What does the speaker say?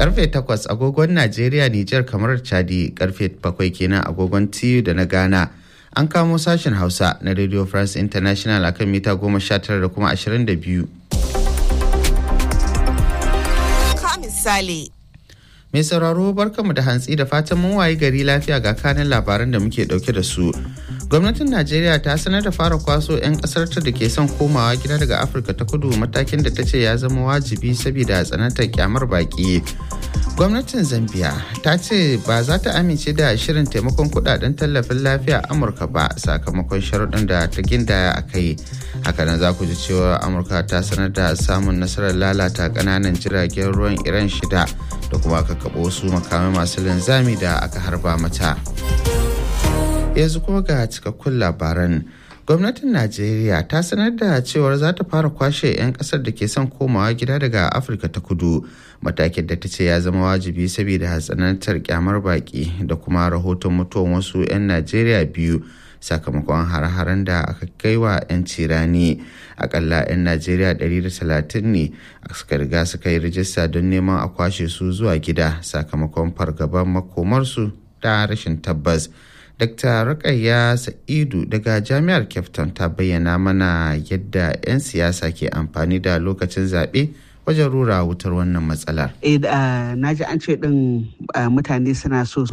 karfe 8 agogon najeriya nijar kamar chadi karfe 7 kenan agogon tiyu da na ghana an kamo sashen hausa na radio france international akan mita 19 da kuma 22 ka misali mai sauraro barkanmu da hantsi da fatan mun wayi gari lafiya ga kanin labaran da muke dauke da su gwamnatin najeriya ta sanar da fara kwaso 'yan kasar ta da ke son komawa gida daga afirka ta kudu matakin da ta ce ya zama wajibi saboda tsanantar kyamar baki gwamnatin zambia ta ce ba za ta amince da shirin taimakon kudaden tallafin lafiya amurka ba sakamakon sharuɗin da ta gindaya a kai hakanan za ku ji cewa amurka ta sanar da samun nasarar lalata ƙananan jiragen ruwan iran shida da kuma aka kaɓo wasu makamai masu linzami da aka harba mata yanzu kuma ga cikakkun labaran gwamnatin najeriya ta sanar da cewar za ta fara kwashe 'yan kasar da ke son komawa gida daga afirka ta kudu matakin da ta ce ya zama wajibi saboda hatsanantar kyamar baki da kuma rahoton mutuwan wasu 'yan najeriya biyu sakamakon har-haren da aka kai wa 'yan cirani akalla 'yan najeriya 130 ne suka riga suka yi rijista don neman a kwashe su zuwa gida sakamakon fargaban makomarsu da rashin tabbas Dr. Rukayya Sa'idu daga Jami'ar Kyafton ta bayyana mana yadda 'yan siyasa ke amfani da lokacin zaɓe wajen rura wutar wannan matsalar. na ji an ce ɗin mutane suna so